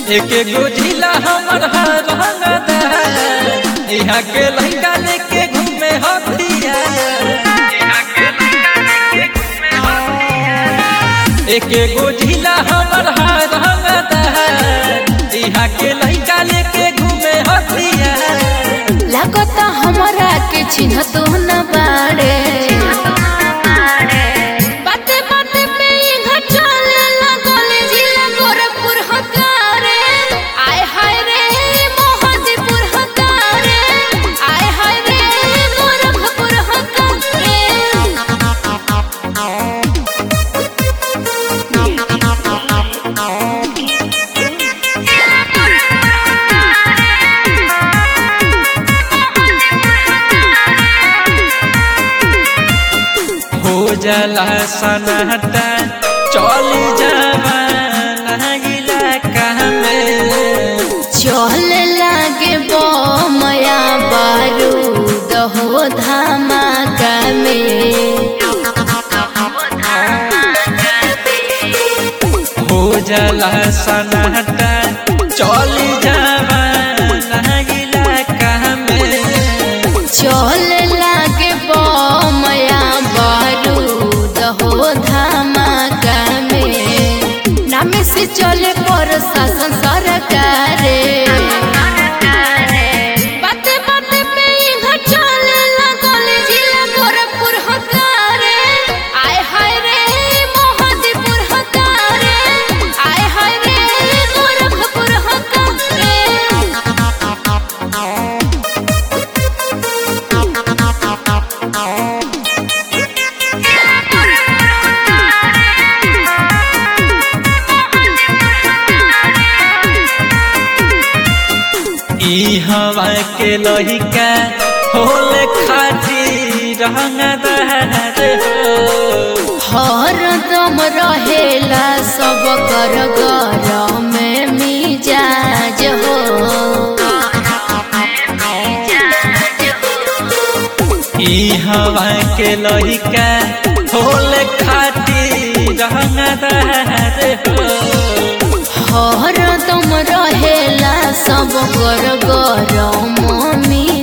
एक एगो जिला हमर हरंगदा यहाँ के लड़का लेके घूमे हथिया एक एगो जिला हमर हरंगदा यहाँ के लड़का लेके घूमे हथिया लागता हमरा के चिन्ह तो न बाड़े बाते बाते पे इहाँ चले लागल जिला गोरखपुर हकारे आय हाय रे मोहदीपुर हकारे आय हाय रे गोरखपुर हकारे हो जाला सनाटा चली जावाना इलाका में चल लागे बमया बारूद हो धमाका में हो जाला सनाटा चली जावाना इलाका में चल लागे बमया बारूद हो धमाका में नाम से चले पर शासन सरकार बाते बाते पे इहाँ चले लागल जिला गोरखपुर हकारे आय हाय रे मोहदीपुर हकारे आय हाय रे गोरखपुर हकारे ई हवा के लहिका होले खाटी रंगदार हो हरदम रहेला सब कर घर में मिजाज हो ई हवा के लहिका होले खाटी रंगदार हो हरदम रहेला सब कर घर में